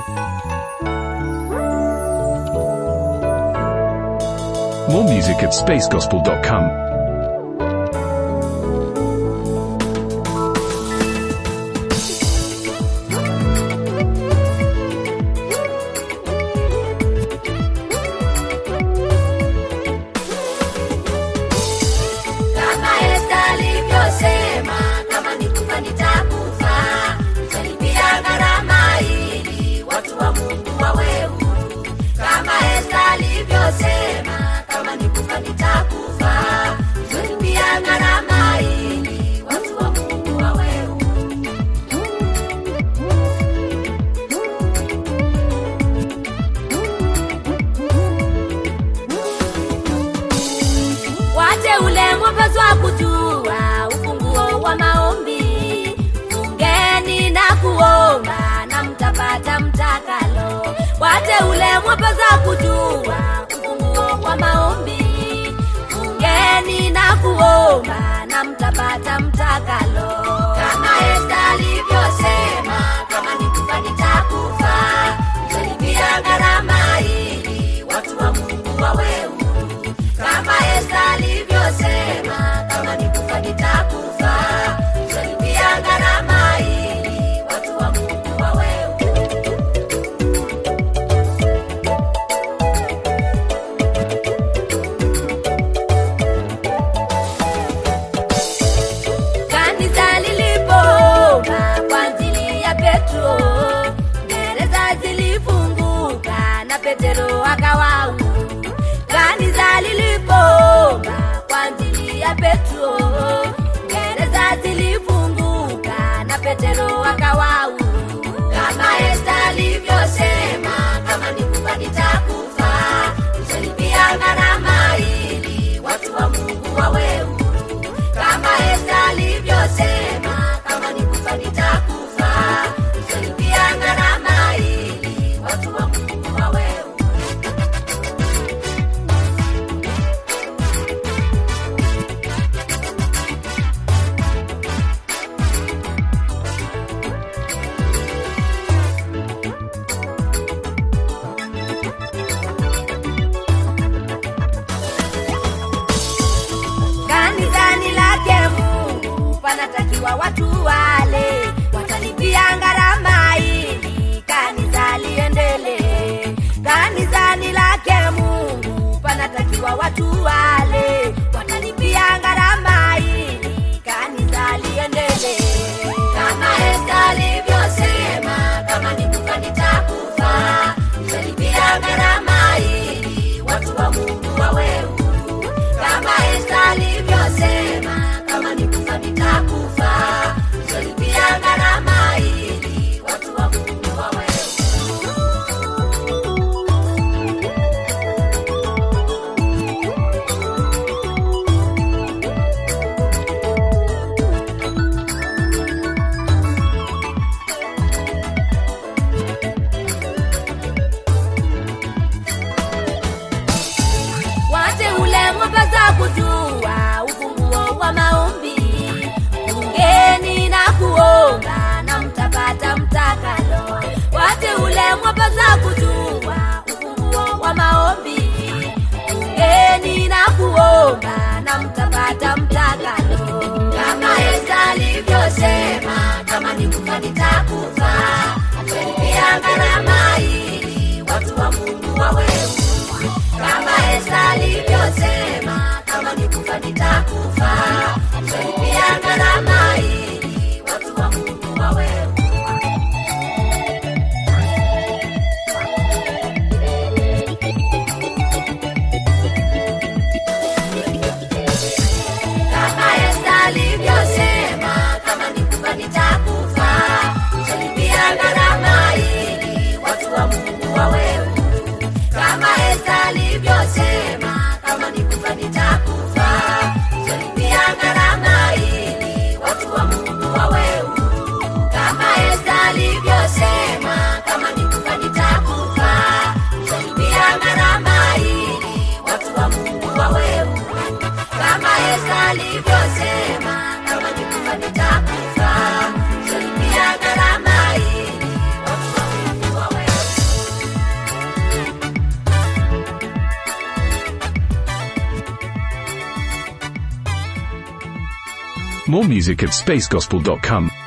More music at spacegospel.com. Kama Esta alivyosema, kama nikufa nitakufa, nitalipia gharama ili watu wa Mungu wawe huru. Kama Esta alivyosema, kama nikufa nitakufa, nitalipia gharama ili watu wa Mungu wawe huru. wateule mwapaswa kujua ufunguo wa maombi fungeni na kuomba na mtapata mtakalo wateule mwapaswa kujua ufunguo wa maombi fungeni na kuomba na mtapata mtakalo kama esta alivyosema kama nikufa nitakufa nitalipia gharama ili watu wa mungu wawe huru kama Esta alivyosema, kama nikufa nitakufa, nitalipia gharama ili watu wa Mungu wawe huru. Kanisa lilipoomba kwa ajili ya Petro, gereza zilifunguka na Petero akawa huru. Kanisa lilipoomba kwa ajili ya Petro, gereza zilifunguka na Petero akawa huru. Kama Esta alivyosema, kama nikufa nitakufa, nitalipia gharama ili watu wa Mungu wawe huru kama Esta alivyosema, kama nikufa nitakufa, nitalipia gharama ili watu wa Mungu wawe huru. kanisani lake Mungu panatakiwa watu wale watalipia gharama ili kanisa liendelee. Kanisani lake Mungu panatakiwa watu wale watalipia gharama ili kanisa liendelee. Kama Esta alivyosema, kama nikufa nitakufa, nitalipia gharama ili watu wa Mungu wawe huru kama Esta alivyosema, kama nikufa nitakufa, nitalipia gharama ili watu wa Mungu wawe huru. wateule mwapasa kujua ufunguo wa maombi ungeni na kuomba na mtapata mtakalo wateule mwapasa kujua ufunguo wa maombi ungeni na kuomba na mtapata mtakalo kama Esta alivyosema kama nikufa nitakufa nitalipia gharama ili watu wa Mungu wawe huru kama Esta alivyosema, kama nikufa nitakufa, nitalipia gharama ili watu wa Mungu wawe huru. kama Esta alivyosema, kama nikufa nitakufa, More music at spacegospel.com.